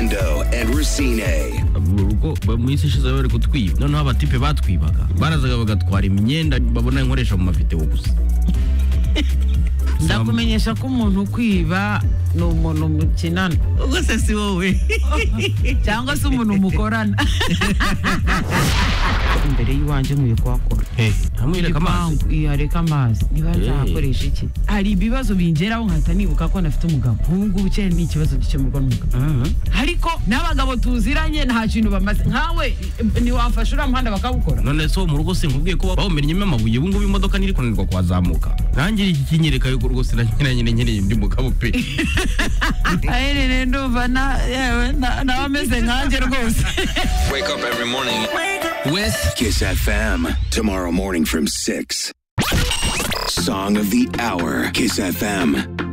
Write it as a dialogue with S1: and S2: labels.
S1: Orlando and Racine.
S2: mu rugo ba- mu isi ishize bari kutwiba noneho abatipe batwibaga barazaga bagatwara imyenda babona nkoresha mu mavideo gusa
S3: ndakumenyesha ko umuntu ukwiba ni umuntu mukinana
S2: rwose si wowe
S3: cyangwa se umuntu mukorana imbere y'iwanjye nkwiye kuhakora
S2: ntamwereka amazi
S3: Igipangu, iya, reka amazi niba nzahakoresha iki hari ibibazo bingeraho nkahita nibuka ko nafite umugabo ubu ngubu cyane ni ikibazo gikemurwa n'umugabo
S2: Mhm.
S3: ariko n'abagabo tuziranye nta kintu bamaze nkawe eh, ntiwafasha uriya muhanda bakawukora
S2: none se wo mu rugo sinkubwiye ko bawumennyemo amabuye ubu ngubu imodoka ntiri kunanirwa kuhazamuka nanjye iki kinyereka yuko rwose nanyeranye nyereye ndi mugabo pe
S3: aherereye ndumva na- yewe na- nawe ameze nkanjye rwose
S4: Wake up every morning.
S2: wesi
S1: Kiss FM. Tomorrow morning from 6. Song of the Hour. Kiss FM.